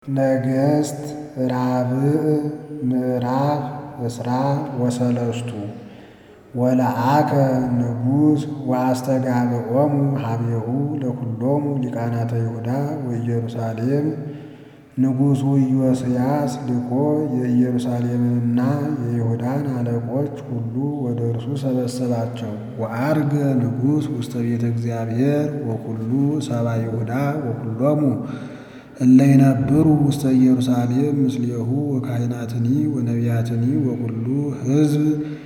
ነገሥት ራብዕ ምዕራፍ እስራ ወሰለስቱ ወለአከ ንጉሥ ወአስተጋብኦሙ ኀቤሁ ለኵሎሙ ሊቃናተ ይሁዳ ወኢየሩሳሌም ንጉሡ ኢዮስያስ ልኮ የኢየሩሳሌምንና የይሁዳን አለቆች ሁሉ ወደ እርሱ ሰበሰባቸው። ወዐርገ ንጉሥ ውስተ ቤተ እግዚአብሔር ወኵሉ ሰብአ ይሁዳ ወኵሎሙ እለ ይነብሩ ውስተ ኢየሩሳሌም ምስሌሁ ወካህናትኒ ወነቢያትኒ ወኵሉ ሕዝብ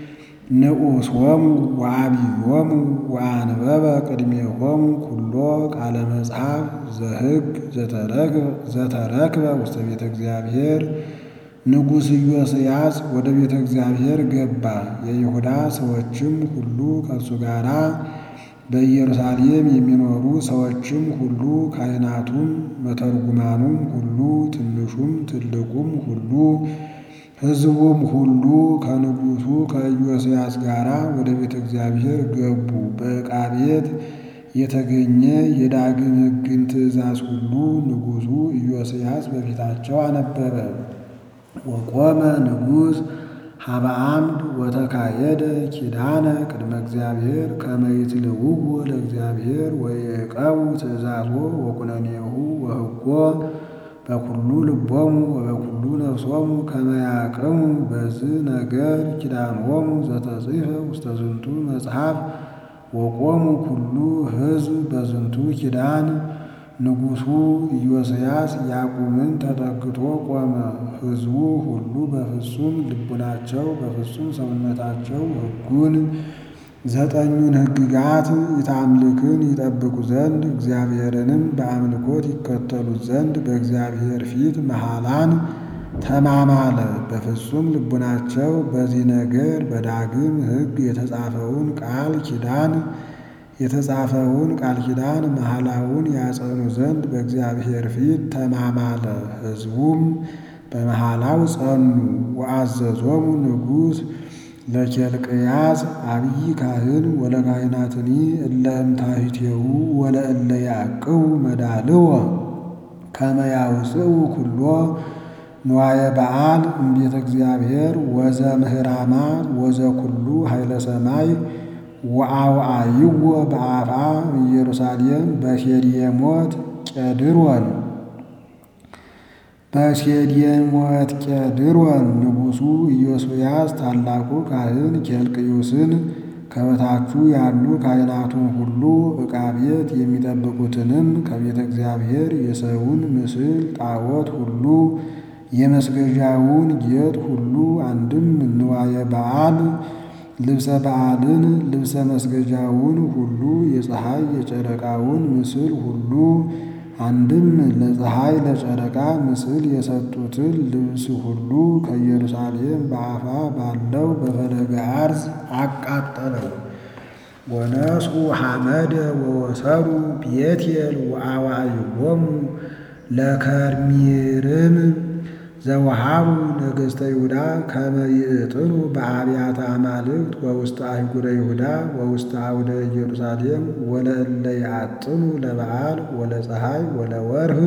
ንዑሶሙ ወዐቢዮሙ ወአንበበ ቅድሜሆሙ ኵሎ ቃለ መጽሐፍ ዘሕግ ዘተረክበ ውስተ ቤተ እግዚአብሔር። ንጉሥ ኢዮስያስ ወደ ቤተ እግዚአብሔር ገባ። የይሁዳ ሰዎችም ሁሉ ከእርሱ ጋር በኢየሩሳሌም የሚኖሩ ሰዎችም ሁሉ ካህናቱም መተርጉማኑም ሁሉ ትንሹም ትልቁም ሁሉ ሕዝቡም ሁሉ ከንጉሡ ከኢዮስያስ ጋር ወደ ቤተ እግዚአብሔር ገቡ። በዕቃ ቤት የተገኘ የዳግም ሕግን ትእዛዝ ሁሉ ንጉሡ ኢዮስያስ በፊታቸው አነበበ። ወቆመ ንጉሥ ኀበ ዓምድ ወተካየደ ኪዳነ ቅድመ እግዚአብሔር ከመ ይትልውዎ ለእግዚአብሔር ወይዕቀቡ ትእዛዞ ወኵነኔሁ ወሕጎ በኵሉ ልቦሙ ወበኵሉ ነፍሶሙ ከመ ያቅሙ በዝህ ነገር ኪዳኖሙ ዘተጽሕፈ ውስተ ዝንቱ መጽሐፍ ወቆሙ ኩሉ ሕዝብ በዝንቱ ኪዳን። ንጉሡ ኢዮስያስ ያቁምን ተጠግቶ ቆመ። ሕዝቡ ሁሉ በፍጹም ልቡናቸው በፍጹም ሰውነታቸው ሕጉን ዘጠኙን ሕግጋት ኢታምልክን ይጠብቁ ዘንድ እግዚአብሔርንም በአምልኮት ይከተሉት ዘንድ በእግዚአብሔር ፊት መሐላን ተማማለ። በፍጹም ልቡናቸው በዚህ ነገር በዳግም ሕግ የተጻፈውን ቃል ኪዳን የተጻፈውን ቃል ኪዳን መሐላውን ያጸኑ ዘንድ በእግዚአብሔር ፊት ተማማለ። ሕዝቡም በመሐላው ጸኑ። ወአዘዞሙ ንጉሥ ለኬልቅያስ አብይ ካህን ወለካህናትኒ እለ እምታሕቴሁ ወለእለ ያዕቅቡ መዳልወ ከመ ያውፅኡ ኩሎ ንዋየ በዓል እምቤተ እግዚአብሔር ወዘምህራማ ወዘኩሉ ኃይለ ሰማይ ወአውዓይዎ በአፍአ ኢየሩሳሌም በሴዴሞት ቄድሮን በሴዴሞት ቄድሮን ንጉሡ ኢዮስያስ ታላቁ ካህን ኬልቅዮስን ከበታቹ ያሉ ካህናቱን ሁሉ ዕቃ ቤት የሚጠብቁትንም ከቤተ እግዚአብሔር የሰውን ምስል ጣዖት ሁሉ የመስገጃውን ጌጥ ሁሉ አንድም ንዋየ በዓል ልብሰ በዓልን ልብሰ መስገጃውን ሁሉ የፀሐይ የጨረቃውን ምስል ሁሉ አንድም ለፀሐይ ለጨረቃ ምስል የሰጡትን ልብስ ሁሉ ከኢየሩሳሌም በአፋ ባለው በፈለገ አርዝ አቃጠለው። ወነስኡ ሐመደ ወወሰዱ ቤቴል ወአዋዕይዎሙ ለከርሚርም ዘወሃቡ ነገሥተ ይሁዳ ከመ ይእጥኑ በአብያተ አማልክት ወውስተ አህጉረ ይሁዳ ወውስተ አውደ ኢየሩሳሌም ወለእለ ይአጥኑ ለበዓል ወለፀሐይ ወለወርህ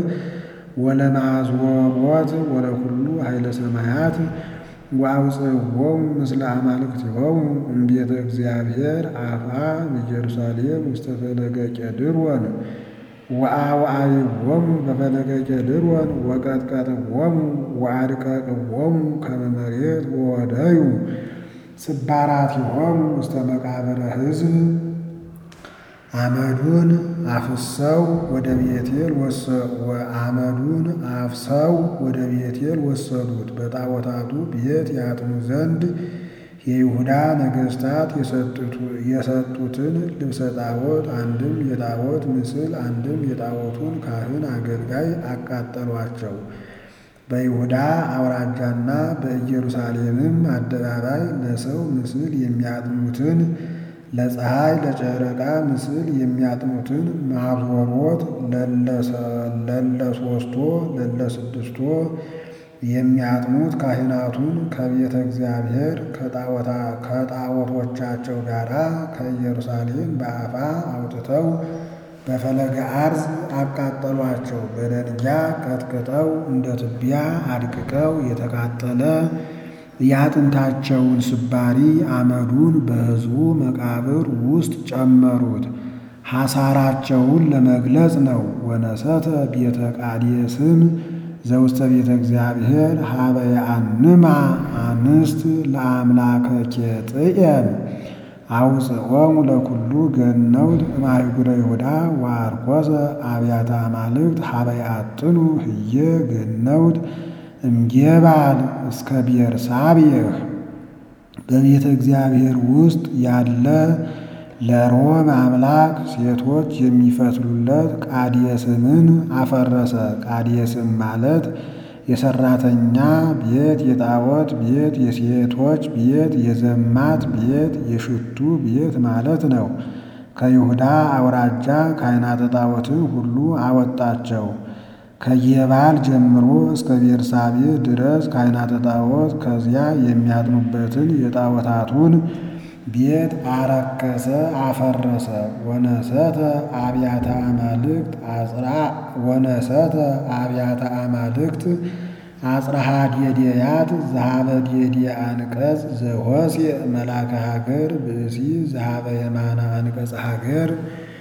ወለማዕዝቦት ወለኩሉ ኃይለ ሰማያት ወአውፅዎሙ ምስለ አማልክቲሆሙ እምቤተ እግዚአብሔር አፍአ ኢየሩሳሌም ውስተ ፈለገ ቄድሮን ወአውዓይዎሙ በፈለገ ቄድሮን ወቀጥቀጥዎሙ ወአድቀቅዎሙ ከመ መሬት ወወደዩ ስባራቲሆሙ ውስተ መቃብረ ሕዝብ። አመዱን አፍሰው ወደ ቤቴል አመዱን አፍሰው ወደ ቤቴል ወሰዱት። በጣዖታቱ ቤት ያጥኑ ዘንድ የይሁዳ ነገሥታት የሰጡትን ልብሰ ጣዖት አንድም የጣዖት ምስል አንድም የጣዖቱን ካህን አገልጋይ አቃጠሏቸው። በይሁዳ አውራጃና በኢየሩሳሌምም አደባባይ ለሰው ምስል የሚያጥኑትን ለፀሐይ ለጨረቃ ምስል የሚያጥኑትን ማዞሮት ለለሶስቶ ለለስድስቶ የሚያጥኑት ካህናቱን ከቤተ እግዚአብሔር ከጣዖቶቻቸው ጋር ከኢየሩሳሌም በአፋ አውጥተው በፈለገ አርዝ አቃጠሏቸው። በደንጊያ ቀጥቅጠው እንደ ትቢያ አድቅቀው የተቃጠለ የአጥንታቸውን ስባሪ አመዱን በሕዝቡ መቃብር ውስጥ ጨመሩት። ሐሳራቸውን ለመግለጽ ነው። ወነሰተ ቤተ ቃዴስን ዘውስተ ቤተ እግዚአብሔር ሀበ የአንማ አንስት ለአምላከ ኬጥየን አውፅኦሙ ለኩሉ ገነውት እማይጉረ ይሁዳ ወአርኮሰ አብያተ አማልክት ሀበ ያጥኑ ህየ ገነውት እምጌባል እስከ ቤርሳቤህ በቤተ እግዚአብሔር ውስጥ ያለ ለሮም አምላክ ሴቶች የሚፈትሉለት ቃዴስምን አፈረሰ። ቃዴስም ማለት የሰራተኛ ቤት፣ የጣዖት ቤት፣ የሴቶች ቤት፣ የዘማት ቤት፣ የሽቱ ቤት ማለት ነው። ከይሁዳ አውራጃ ካህናተ ጣዖትን ሁሉ አወጣቸው። ከጌባል ጀምሮ እስከ ቤርሳቤ ድረስ ካህናተ ጣዖት ከዚያ የሚያጥኑበትን የጣዖታቱን ቤት አረከሰ፣ አፈረሰ። ወነሰተ አብያተ አማልክት አጽራ ወነሰተ አብያተ አማልክት አጽራሃ ዴዴያት ዘሃበ ዴዴ አንቀጽ ዘሆሴ መላከ ሀገር ብእሲ ዘሃበ የማነ አንቀጽ ሀገር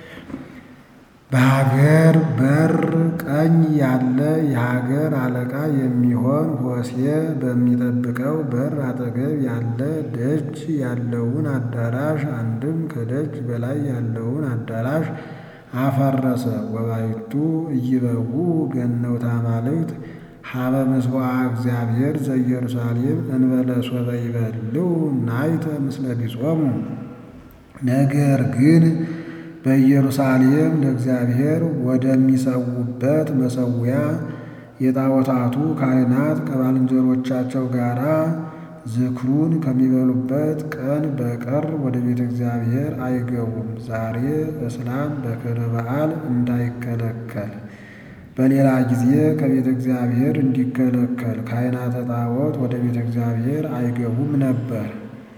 በሀገር በር ቀኝ ያለ የሀገር አለቃ የሚሆን ሆሴ በሚጠብቀው በር አጠገብ ያለ ደጅ ያለውን አዳራሽ አንድም ከደጅ በላይ ያለውን አዳራሽ አፈረሰ። ወባይቱ እይበቡ ገነውት አማልክት ሀበ ምስዋ እግዚአብሔር ዘኢየሩሳሌም እንበለ ሶበ ይበልው ናይተ ምስለ ቢጾሙ ነገር ግን በኢየሩሳሌም ለእግዚአብሔር ወደሚሰዉበት መሰዊያ የጣዖታቱ ካህናት ከባልንጀሮቻቸው ጋር ዝክሩን ከሚበሉበት ቀን በቀር ወደ ቤተ እግዚአብሔር አይገቡም። ዛሬ እስላም በክብረ በዓል እንዳይከለከል በሌላ ጊዜ ከቤተ እግዚአብሔር እንዲከለከል ካህናተ ጣዖት ወደ ቤተ እግዚአብሔር አይገቡም ነበር።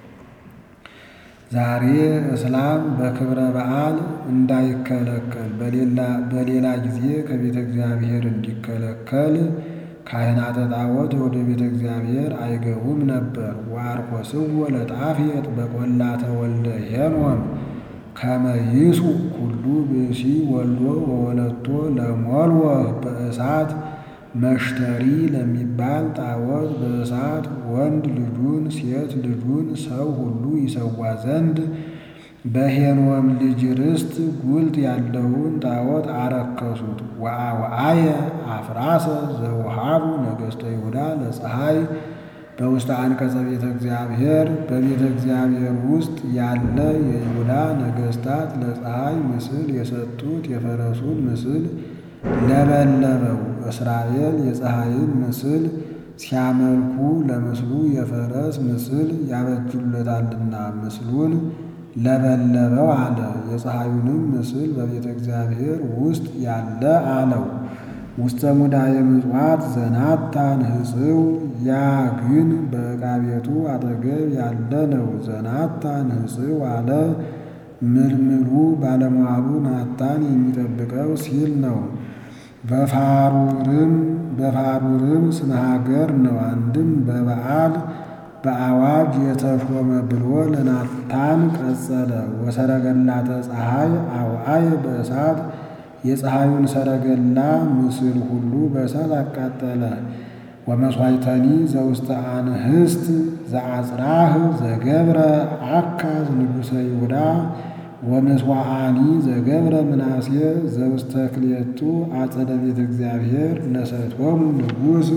ዛሬ እስላም በክብረ በዓል እንዳይከለከል በሌላ ጊዜ ከቤተ እግዚአብሔር እንዲከለከል ካህናተ ጣዖት ወደ ቤተ እግዚአብሔር አይገቡም ነበር። ወአርኮስዎ ለጣፌጥ በቈላተ ወልደ ሄኖም ከመ ይስኡ ኩሉ ብእሲ ወልዶ ወወለቶ ለሞልወህ በእሳት መሽተሪ ለሚባል ጣዖት በእሳት ወንድ ልጁን ሴት ልጁን ሰው ሁሉ ይሰዋ ዘንድ በሄኖም ልጅ ርስት ጉልት ያለውን ጣዖት አረከሱት። ወአውዓየ አፍራሰ ዘውሃቡ ነገሥተ ይሁዳ ለፀሐይ በውስተ አንቀጸ ቤተ እግዚአብሔር በቤተ እግዚአብሔር ውስጥ ያለ የይሁዳ ነገሥታት ለፀሐይ ምስል የሰጡት የፈረሱን ምስል ለበለበው። እስራኤል የፀሐይን ምስል ሲያመልኩ ለምስሉ የፈረስ ምስል ያበጁለታልና ምስሉን ለበለበው አለ። የፀሐዩንም ምስል በቤተ እግዚአብሔር ውስጥ ያለ አለው። ውስተ ሙዳየ ምጽዋት ዘናታን ሕጽው ያ ግን በዕቃ ቤቱ አጠገብ ያለ ነው። ዘናታን ሕጽው አለ ምልምሉ ባለሟሉ ናታን የሚጠብቀው ሲል ነው። በፋሩርም በፋሩርም ስመ ሀገር ነው። አንድም በበዓል በአዋጅ የተሾመ ብሎ ለናታን ቀጸለ። ወሰረገላተ ፀሐይ አውዓየ በእሳት የፀሐዩን ሰረገላ ምስል ሁሉ በእሳት አቃጠለ። ወመሥዋዕተኒ ዘውስተ አንህስት ዘአጽራህ ዘገብረ አካዝ ንጉሠ ይሁዳ ወምስዋዓኒ ዘገብረ ምናሴ ዘውስተ ክልኤቱ አጸደ ቤተ እግዚአብሔር ነሰቶሙ ንጉሥ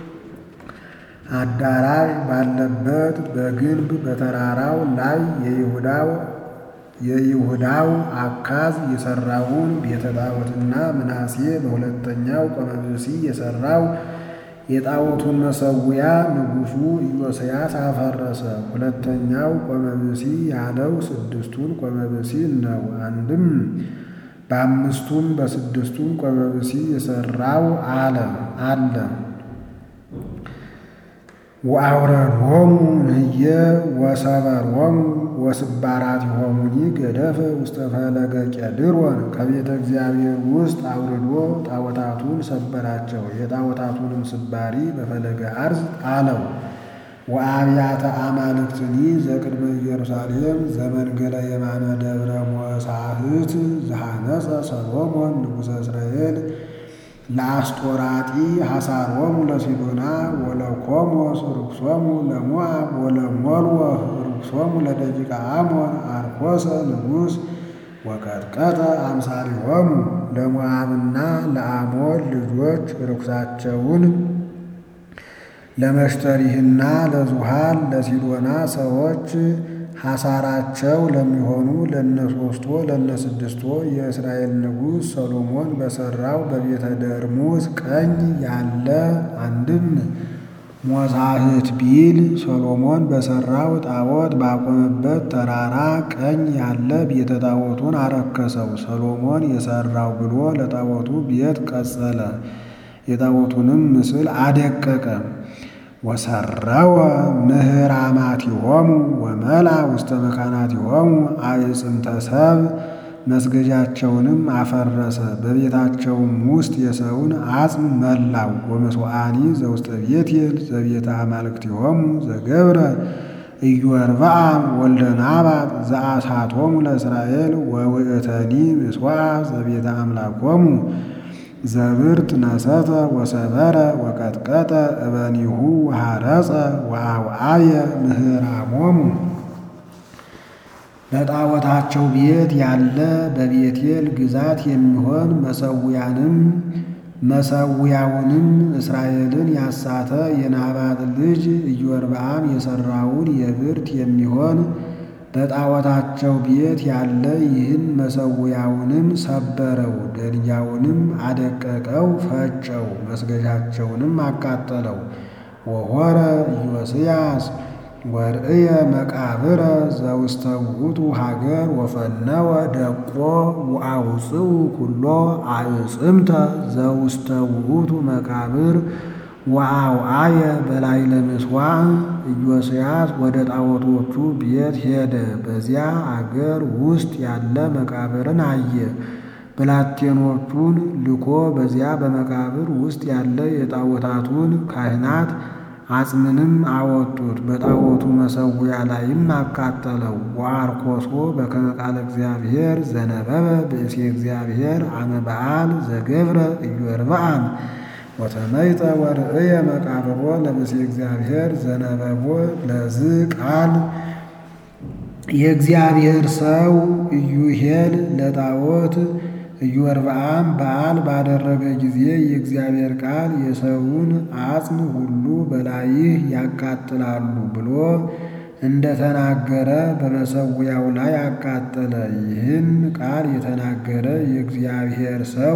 አዳራሽ ባለበት በግንብ በተራራው ላይ የይሁዳው የይሁዳው አካዝ የሠራውን ቤተ ጣዖትና ምናሴ በሁለተኛው ቆመብሲ የሠራው የጣዖቱን መሠዊያ ንጉሡ ኢዮስያስ አፈረሰ። ሁለተኛው ቆመብሲ ያለው ስድስቱን ቆመብሲ ነው። አንድም በአምስቱም በስድስቱም ቆመብሲ የሠራው አለ አለ ወአውረድሆሙ እምዬ ወሰበሮሙ ወስባራቲሆሙኒ ገደፈ ውስተ ፈለገ ቄድሮን ከቤተ እግዚአብሔር ውስጥ አውርዶ ጣዖታቱን ሰበራቸው። የጣዖታቱንም ስባሪ በፈለገ አርዝ ጣለው። ወአብያተ አማልክትኒ ዘቅድመ ኢየሩሳሌም ዘመንገለ የማነ ደብረ ሞሳህት ዘሐነጸ ሰሎሞን ንጉሠ እስራኤል ለአስጦራጢ ሐሳሮሙ ለሲዶና ወለኮሞስ ርኩሶሙ ለሞዓብ ወለሞልወህ ርኩሶሙ ለደቂቀ አሞን አርኮሰ ንጉሥ ወቀጥቀጠ አምሳሪሆሙ ለሞዓብና ለአሞን ልጆች ርኩሳቸውን ለመሽተሪህና ለዙሃል ለሲዶና ሰዎች ሐሳራቸው ለሚሆኑ ለነሶስቶ ለነስድስቶ የእስራኤል ንጉሥ ሰሎሞን በሠራው በቤተ ደርሙዝ ቀኝ ያለ አንድም ሞዛህት ቢል ሰሎሞን በሠራው ጣዖት ባቆመበት ተራራ ቀኝ ያለ ቤተ ጣዖቱን አረከሰው። ሰሎሞን የሠራው ብሎ ለጣዖቱ ቤት ቀጸለ። የጣዖቱንም ምስል አደቀቀ። ወሰረወ ምህራማቲሆሙ ወመላ ውስተ መካናቲሆሙ አዕጽምተ ሰብእ መስገጃቸውንም አፈረሰ። በቤታቸውም ውስጥ የሰውን አጽም መላው። ወመስዋዕኒ ዘውስተ ቤቴል ዘቤተ አማልክቲሆሙ ዘገብረ ኢዮርብዓም ወልደ ናባጥ ዘአሳቶሙ ለእስራኤል ወውእተኒ ምስዋዕ ዘቤተ አምላኮሙ ዘብርት ነሰተ ወሰበረ ወቀጥቀጠ እበኒሁ ወሐረጸ ወአውዓየ ምህራሞሙ በጣዖታቸው ቤት ያለ በቤቴል ግዛት የሚሆን መሰዊያንም መሰዊያውንም እስራኤልን ያሳተ የናባጥ ልጅ ኢዮርብዓም የሠራውን የብርት የሚሆን በጣዖታቸው ቤት ያለ ይህን መሰዊያውንም ሰበረው፣ ደንጊያውንም አደቀቀው፣ ፈጨው፣ መስገጃቸውንም አቃጠለው። ወሖረ ኢዮስያስ ወርእየ መቃብረ ዘውስተ ውእቱ ሀገር ወፈነወ ደቆ ወአውፅኡ ኩሎ አዕጽምተ ዘውስተ ውእቱ መቃብር ወአውዓየ በላዕለ ምሥዋዕ። ኢዮስያስ ወደ ጣዖቶቹ ቤት ሄደ። በዚያ አገር ውስጥ ያለ መቃብርን አየ። ብላቴኖቹን ልኮ በዚያ በመቃብር ውስጥ ያለ የጣዖታቱን ካህናት አጽምንም አወጡት። በጣዖቱ መሠዊያ ላይም አቃጠለው። ወአርኮሶ በከመ ቃለ እግዚአብሔር ዘነበበ ብእሴ እግዚአብሔር አመ በዓል ዘገብረ ኢዮርብዓም ወተመይጠ ወርእየ መቃብሮ ለብእሴ እግዚአብሔር ዘነበቦ ለዝ ቃል የእግዚአብሔር ሰው ኢዩሄል ለጣዖት ኢዮርብዓም በዓል ባደረገ ጊዜ የእግዚአብሔር ቃል የሰውን አጽም ሁሉ በላይህ ያቃጥላሉ ብሎ እንደተናገረ በመሠዊያው ላይ አቃጠለ። ይህን ቃል የተናገረ የእግዚአብሔር ሰው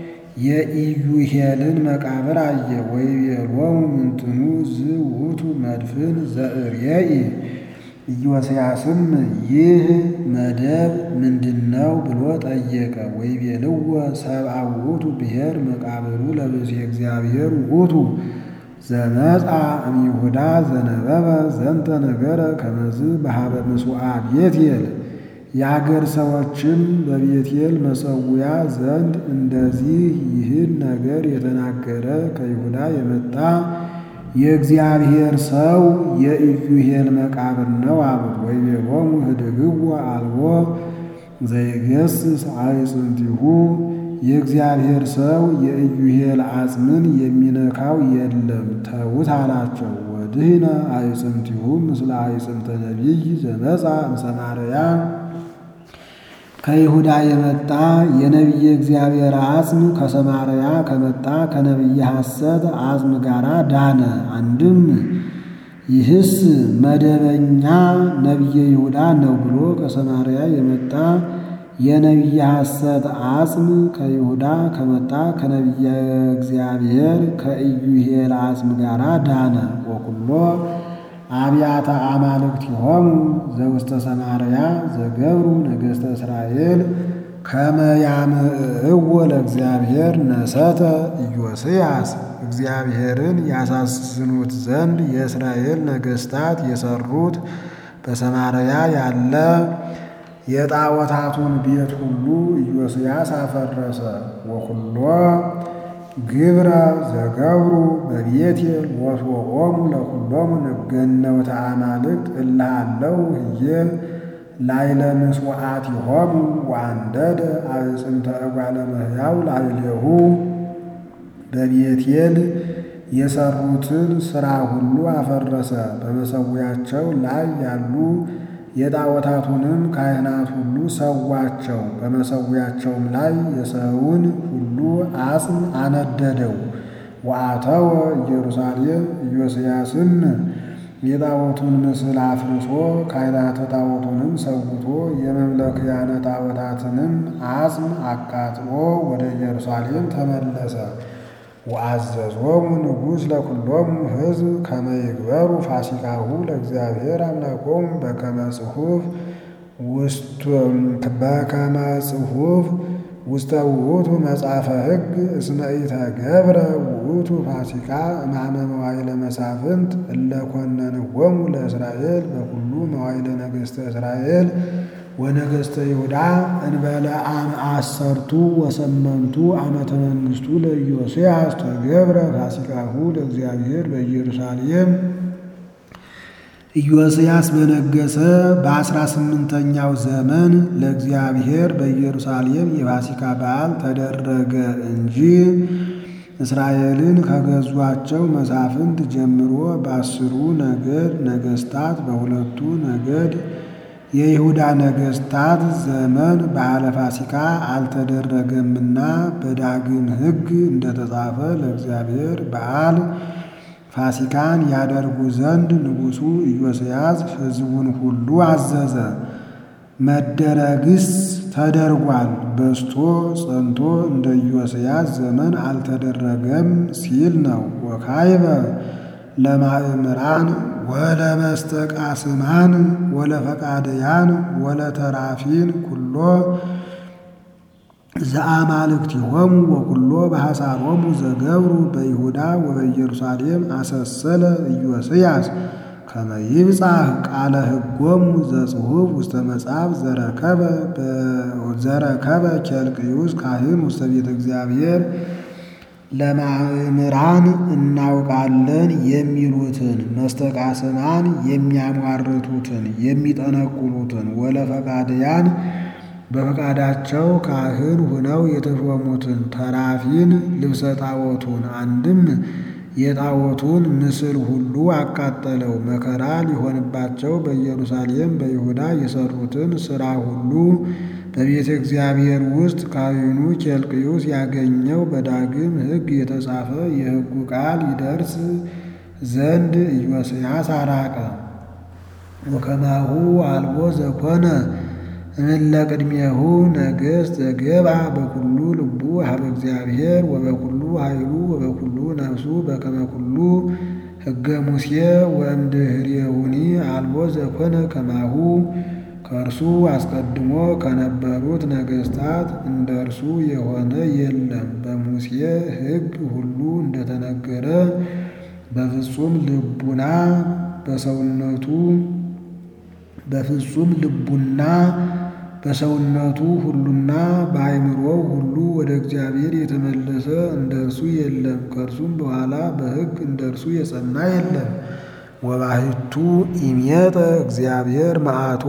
የኢዩሄልን መቃብር አየ። ወይቤሎሙ ምንትኑ ዝውቱ መድፍን ዘእርየኢ ኢዮስያስም ይህ መደብ ምንድነው ብሎ ጠየቀ። ወይቤልዎ ሰብአ ውእቱ ብሔር መቃብሩ ለብእሴ እግዚአብሔር ውእቱ ዘመጻ እምይሁዳ ዘነበበ ዘንተ ነገረ ከመዝ በሃበ ምስዋዕ ቤቴል የአገር ሰዎችም በቤቴል መሠዊያ ዘንድ እንደዚህ ይህን ነገር የተናገረ ከይሁዳ የመጣ የእግዚአብሔር ሰው የኢዩሄል መቃብር ነው አሉት። ወይቤሎሙ ህድግዎ አልቦ ዘይገስጽ አዕጽምቲሁ የእግዚአብሔር ሰው የኢዩሄል አጽምን የሚነካው የለም ተዉት አላቸው። ወድህነ አዕጽምቲሁ ምስለ አዕጽምተ ነቢይ ዘመጻ እምሰማርያ ከይሁዳ የመጣ የነቢየ እግዚአብሔር አጽም ከሰማርያ ከመጣ ከነቢየ ሐሰት አጽም ጋር ዳነ። አንድም ይህስ መደበኛ ነቢየ ይሁዳ ነው ብሎ ከሰማርያ የመጣ የነቢየ ሐሰት አጽም ከይሁዳ ከመጣ ከነቢየ እግዚአብሔር ከኢዩሄል አጽም ጋር ዳነ። ወኩሎ አብያተ አማልክቲሆሙ ዘውስተ ሰማርያ ዘገብሩ ነገሥተ እስራኤል ከመ ያምዕእዎ ለእግዚአብሔር ነሰተ ኢዮስያስ እግዚአብሔርን ያሳዝኑት ዘንድ የእስራኤል ነገሥታት የሰሩት በሰማርያ ያለ የጣዖታቱን ቤት ሁሉ ኢዮስያስ አፈረሰ። ወኩሎ ግብረ ዘገብሩ በቤቴል ወስወቆሙ ለኩሎሙ ንገነውተ አማልክት እለ ሀለው ህዬ ላይለ ምስዋዕቲሆሙ ወአንደደ አዕጽምተ እጓለ እመሕያው ላዕሌሁ በቤቴል የሰሩትን ሥራ ሁሉ አፈረሰ። በመሠዊያቸው ላይ ያሉ የጣዖታቱንም ካህናት ሁሉ ሰዋቸው። በመሠዊያቸውም ላይ የሰውን ሁሉ አጽም አነደደው። ወአተወ ኢየሩሳሌም ኢዮስያስም የጣዖቱን ምስል አፍርሶ ካህናተ ጣዖቱንም ሰውቶ የመምለኪያነ ጣዖታትንም አጽም አቃጥሎ ወደ ኢየሩሳሌም ተመለሰ። ወአዘዞሙ ንጉሥ ለኩሎሙ ሕዝብ ከመ ይግበሩ ፋሲካሁ ለእግዚአብሔር አምላኮሙ በከመ ጽሑፍ በከመ ጽሑፍ ውስተ ውእቱ መጽሐፈ ሕግ እስመ ኢተገብረ ውእቱ ፋሲካ እማመ መዋዕለ መሳፍንት እለ ኮነንዎሙ ለእስራኤል በኩሉ መዋዕለ ነገሥተ እስራኤል ወነገሥተ ይሁዳ እንበለ አም አሰርቱ ወሰመንቱ ዓመተ መንግሥቱ ለኢዮስያስ ተገብረ ፋሲካሁ ለእግዚአብሔር በኢየሩሳሌም። ኢዮስያስ በነገሰ በአስራ ስምንተኛው ዘመን ለእግዚአብሔር በኢየሩሳሌም የፋሲካ በዓል ተደረገ እንጂ እስራኤልን ከገዟቸው መሳፍንት ጀምሮ በአስሩ ነገድ ነገሥታት በሁለቱ ነገድ የይሁዳ ነገሥታት ዘመን በዓለ ፋሲካ አልተደረገምና በዳግም ሕግ እንደተጻፈ ለእግዚአብሔር በዓል ፋሲካን ያደርጉ ዘንድ ንጉሡ ኢዮስያስ ሕዝቡን ሁሉ አዘዘ። መደረግስ ተደርጓል፣ በስቶ ጸንቶ እንደ ኢዮስያስ ዘመን አልተደረገም ሲል ነው። ወካይበ ለማእምራን ወለመስተቃስማን ወለፈቃደያን ወለተራፊን ኩሎ ዘአማልክቲሆሙ ወኩሎ በሐሳሮሙ ዘገብሩ በይሁዳ ወበኢየሩሳሌም አሰሰለ ኢዮስያስ ከመ ይብጻሕ ቃለ ሕጎሙ ዘጽሑፍ ውስተ መጽሐፍ ዘረከበ ኬልቅዩስ ካህን ውስተ ቤተ እግዚአብሔር ለማእምራን እናውቃለን የሚሉትን መስተቃስማን የሚያሟርቱትን የሚጠነቁሉትን ወለፈቃድያን በፈቃዳቸው ካህን ሁነው የተሾሙትን ተራፊን ልብሰ ጣዖቱን አንድም የጣዖቱን ምስል ሁሉ አቃጠለው። መከራ ሊሆንባቸው በኢየሩሳሌም በይሁዳ የሰሩትን ሥራ ሁሉ በቤተ እግዚአብሔር ውስጥ ካህኑ ኬልቅዩስ ያገኘው በዳግም ሕግ የተጻፈ የሕጉ ቃል ይደርስ ዘንድ ኢዮስያስ አራቀ። ወከማሁ አልቦ ዘኮነ እምእለ ቅድሜሁ ነገሥት ዘገብአ በኩሉ ልቡ ሀበ እግዚአብሔር ወበኩሉ ኃይሉ ወበኩሉ ነፍሱ በከመ ኩሉ ሕገ ሙሴ ወእምድኅሬሁኒ አልቦ ዘኮነ ከማሁ ከእርሱ አስቀድሞ ከነበሩት ነገሥታት እንደ እርሱ የሆነ የለም። በሙሴ ሕግ ሁሉ እንደተነገረ በፍጹም ልቡና በሰውነቱ በፍጹም ልቡና በሰውነቱ ሁሉና በአእምሮው ሁሉ ወደ እግዚአብሔር የተመለሰ እንደ እርሱ የለም። ከእርሱም በኋላ በሕግ እንደ እርሱ የጸና የለም። ወባሕቱ ኢሜጠ እግዚአብሔር መዓቶ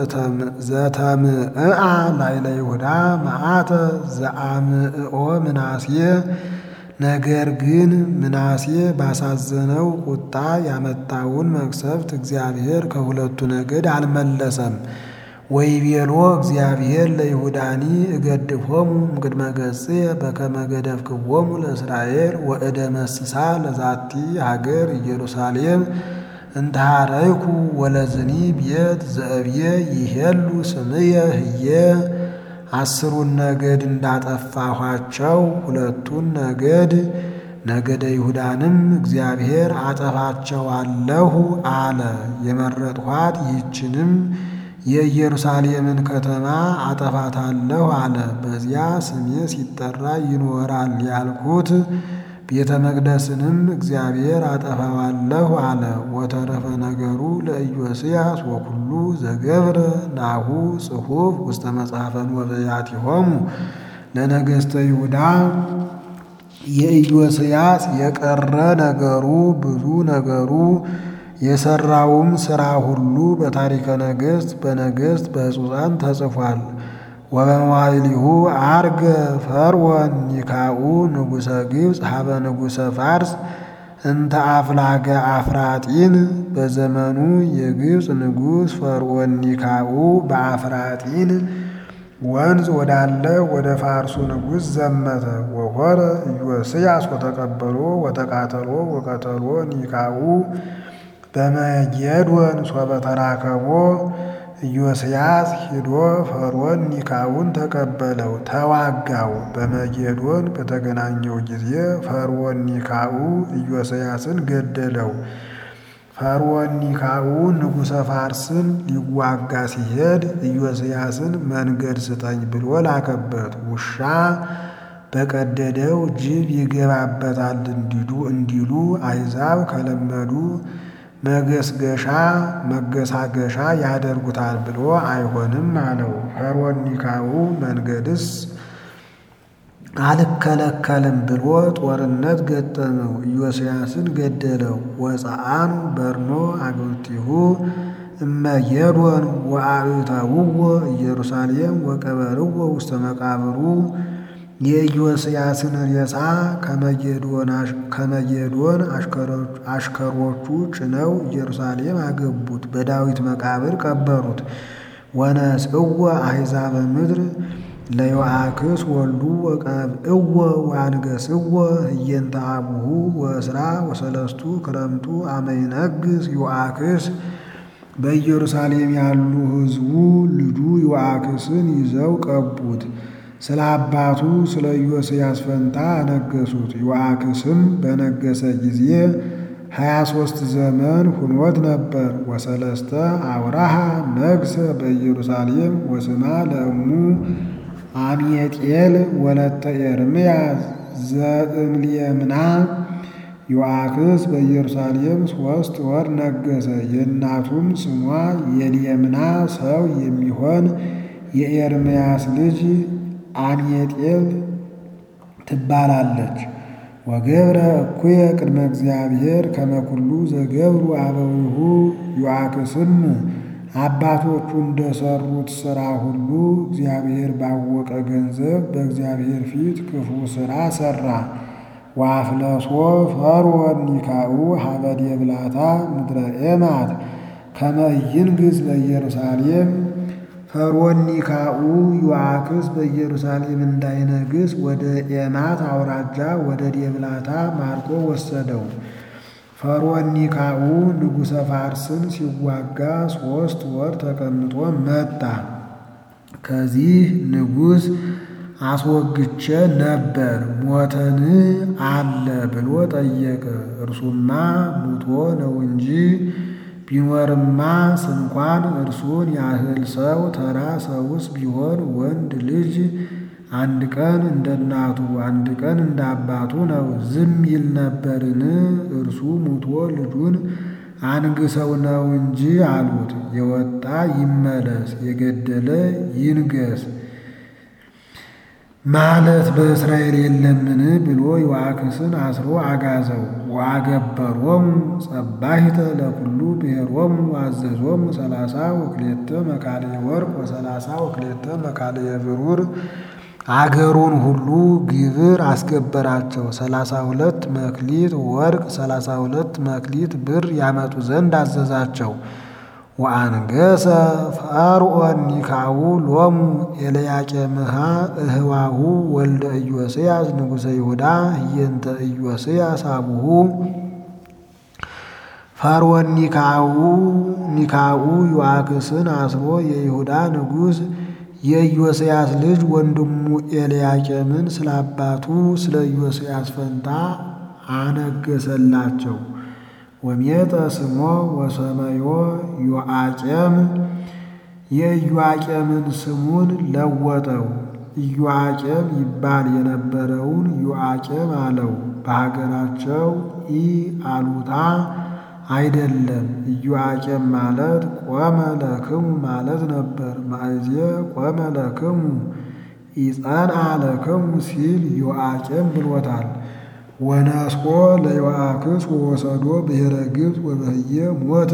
ዘተምዕአ ላዕለ ይሁዳ መዓተ ዘአምዕኦ ምናሴ ነገር ግን ምናሴ ባሳዘነው ቁጣ ያመጣውን መቅሰፍት እግዚአብሔር ከሁለቱ ነገድ አልመለሰም። ወይቤሎ እግዚአብሔር ለይሁዳኒ እገድፎሙ እምቅድመ ገጽየ በከመ ገደፍክዎሙ ለእስራኤል ወእደ መስሳ ለዛቲ ሀገር ኢየሩሳሌም እንተሃረይኩ ወለዝኒ ቤት ዘእብየ ይሄሉ ስምየ ህየ አስሩን ነገድ እንዳጠፋኋቸው ሁለቱን ነገድ ነገደ ይሁዳንም እግዚአብሔር አጠፋቸዋለሁ አለ። የመረጥኋት ይህችንም የኢየሩሳሌምን ከተማ አጠፋታለሁ አለ። በዚያ ስሜ ሲጠራ ይኖራል ያልኩት ቤተ መቅደስንም እግዚአብሔር አጠፋዋለሁ አለ። ወተረፈ ነገሩ ለኢዮስያስ ወኩሉ ዘገብረ ናሁ ጽሑፍ ውስተ መጽሐፈ ወበያቲሆሙ ለነገሥተ ይሁዳ የኢዮስያስ የቀረ ነገሩ ብዙ ነገሩ የሰራውም ሥራ ሁሉ በታሪከ ነገሥት በነገሥት በሕጹሳን ተጽፏል። ወበመዋዕሊሁ ዐርገ ፈርዖን ኒካኡ ንጉሠ ግብፅ ሀበ ንጉሠ ፋርስ እንተ አፍላገ አፍራጢን በዘመኑ የግብፅ ንጉሥ ፈርዖን ኒካኡ በአፍራጢን ወንዝ ወዳለ ወደ ፋርሱ ንጉሥ ዘመተ። ወሆረ ኢዮስያስ ወተቀበሎ ወተቃተሎ ወቀተሎ ኒካኡ በመጌዶን ሶበ ተራከቦ ኢዮስያስ ሂዶ ፈርዖን ኒካውን ተቀበለው፣ ተዋጋው። በመጌዶን በተገናኘው ጊዜ ፈርዖን ኒካኡ ኢዮስያስን ገደለው። ፈርዖን ኒካኡ ንጉሠ ፋርስን ሊዋጋ ሲሄድ ኢዮስያስን መንገድ ስጠኝ ብሎ ላከበት። ውሻ በቀደደው ጅብ ይገባበታል እንዲሉ አሕዛብ ከለመዱ መገስገሻ መገሳገሻ ያደርጉታል ብሎ አይሆንም አለው። ፈርዖን ኒካኡ መንገድስ አልከለከልም ብሎ ጦርነት ገጠመው፣ ኢዮስያስን ገደለው። ወፀአኑ በርኖ አግብርቲሁ እመጌዶን ወአብተውዎ ኢየሩሳሌም ወቀበርዎ ውስተ መቃብሩ የኢዮስያስን ሬሳ ከመጌዶን አሽከሮቹ ጭነው ኢየሩሳሌም አገቡት፣ በዳዊት መቃብር ቀበሩት። ወነስእዎ አሕዛበ ምድር ለዮአክስ ወልዱ ወቀብእዎ ወአንገሥዎ ህየንተ አቡሁ ወእስራ ወሰለስቱ ክረምቱ አመ ይነግሥ ዮአክስ በኢየሩሳሌም ያሉ ሕዝቡ ልጁ ዮአክስን ይዘው ቀቡት። ስለ አባቱ ስለ ኢዮስያስ ፈንታ አነገሱት። ዮአክስም በነገሰ ጊዜ ሀያ ሦስት ዘመን ሁኖት ነበር። ወሰለስተ አውራሃ ነግሰ በኢየሩሳሌም ወስማ ለእሙ አምየጤል ወለተ ኤርምያስ ዘእምልየምና ዮአክስ በኢየሩሳሌም ሦስት ወር ነገሰ። የእናቱም ስሟ የልየምና ሰው የሚሆን የኤርምያስ ልጅ አምየጤል ትባላለች። ወገብረ እኩየ ቅድመ እግዚአብሔር ከመኩሉ ዘገብሩ አበዊሁ ዮአክስም አባቶቹ እንደሰሩት ሥራ ሁሉ እግዚአብሔር ባወቀ ገንዘብ በእግዚአብሔር ፊት ክፉ ሥራ ሠራ። ወአፍለሶ ፈርዖን ኒካኡ ሀበ ዴብላታ ምድረ ኤማት ከመ ይንግሥ በኢየሩሳሌም ፈርዖን ኒካኡ ዮአክስ በኢየሩሳሌም እንዳይነግስ ወደ ኤማት አውራጃ ወደ ዴብላታ ማርኮ ወሰደው። ፈርዖን ኒካኡ ንጉሠ ፋርስን ሲዋጋ ሦስት ወር ተቀምጦ መጣ። ከዚህ ንጉሥ አስወግቼ ነበር ሞተን አለ ብሎ ጠየቀ። እርሱማ ሙቶ ነው እንጂ ቢኖርማ ስንኳን እርሱን ያህል ሰው ተራ ሰውስ ቢሆን ወንድ ልጅ አንድ ቀን እንደ እናቱ አንድ ቀን እንደ አባቱ ነው ዝም ይል ነበርን? እርሱ ሙቶ ልጁን አንግሰው ነው እንጂ አሉት። የወጣ ይመለስ፣ የገደለ ይንገስ ማለት በእስራኤል የለምን ብሎ ዮአክስን አስሮ አጋዘው። ወአገበሮሙ ጸባሂተ ለኩሉ ብሔሮሙ ወአዘዞሙ ሰላሳ ወክሌተ መካልየ ወርቅ ወሰላሳ ወክሌተ መካልየ ብሩር አገሩን ሁሉ ግብር አስገበራቸው። ሰላሳ ሁለት መክሊት ወርቅ ሰላሳ ሁለት መክሊት ብር ያመጡ ዘንድ አዘዛቸው። ወአንገሰ ፈርዖን ኒካኡ ሎሙ ኤልያቄምሃ እህዋሁ ወልደ ኢዮስያስ ንጉሠ ይሁዳ ህየንተ ኢዮስያስ አቡሁ ፈርዖን ኒካኡ ኒካኡ ዮአክስን አስሮ የይሁዳ ንጉሥ የኢዮስያስ ልጅ ወንድሙ ኤልያቄምን ስለ አባቱ ስለ ኢዮስያስ ፈንታ አነገሰላቸው። ወሜጠ ስሞ ወሰመዮ ዮአቄም የኢዮአቄምን ስሙን ለወጠው። ኢዮአቄም ይባል የነበረውን ዮአቄም አለው። በሀገራቸው ኢ አሉታ አይደለም። ኢዮአቄም ማለት ቆመ ለክሙ ማለት ነበር። ማእዜ ቆመ ለክሙ ኢጸንዐ ለክሙ ሲል ዮአቄም ብሎታል። ወነስቆ ለዮአክስ ወወሰዶ ብሔረ ግብፅ ወበህየ ሞተ።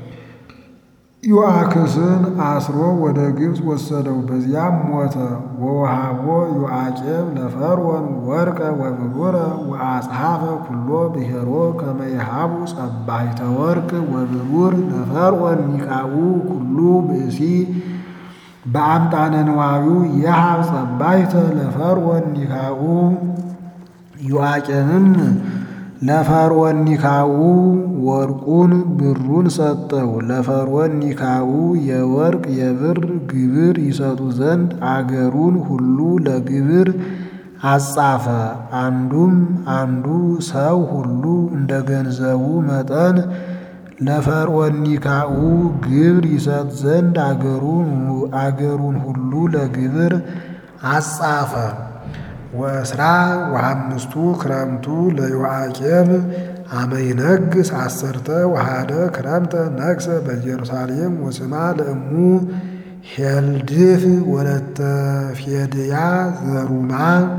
ዮአክስን አስሮ ወደ ግብፅ ወሰደው፣ በዚያም ሞተ። ወወሃቦ ዮአቄም ለፈርዖን ወርቀ ወብሩረ ወአጽሐፈ ኩሎ ብሔሮ ከመ ይሃቡ ጸባይተ ወርቅ ወብሩር ለፈርዖን ኒቃኡ ኩሉ ብእሲ በአምጣነ ንዋዩ የሃብ ጸባይተ ለፈርዖን ኒካኡ ዮአቄምም ለፈርዖን ኒካኡ ወርቁን ብሩን ሰጠው። ለፈርዖን ኒካኡ የወርቅ የብር ግብር ይሰጡ ዘንድ አገሩን ሁሉ ለግብር አጻፈ። አንዱም አንዱ ሰው ሁሉ እንደ ገንዘቡ መጠን ለፈርዖን ኒካኡ ግብር ይሰጥ ዘንድ አገሩን ሁሉ ለግብር አጻፈ። ወእስራ ወሐምስቱ ክረምቱ ለዮአቄም አመ ይነግስ አሰርተ ወሃደ ክረምተ ነግሰ በኢየሩሳሌም ወስማ ለእሙ ሄልድፍ ወለተ ፌድያ ዘሩማ።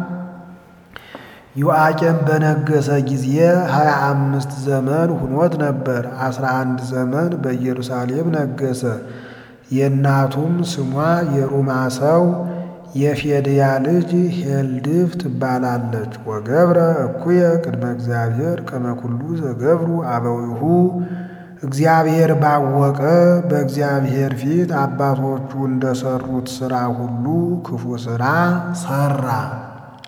ዮአቄም በነገሰ ጊዜ ሀያ አምስት ዘመን ሁኖት ነበር። አስራ አንድ ዘመን በኢየሩሳሌም ነገሰ። የእናቱም ስሟ የሩማ ሰው የፌድያ ልጅ ሄልድፍ ትባላለች። ወገብረ እኩየ ቅድመ እግዚአብሔር ከመ ኩሉ ዘገብሩ አበዊሁ እግዚአብሔር ባወቀ በእግዚአብሔር ፊት አባቶቹ እንደሰሩት ሥራ ሁሉ ክፉ ሥራ ሠራ።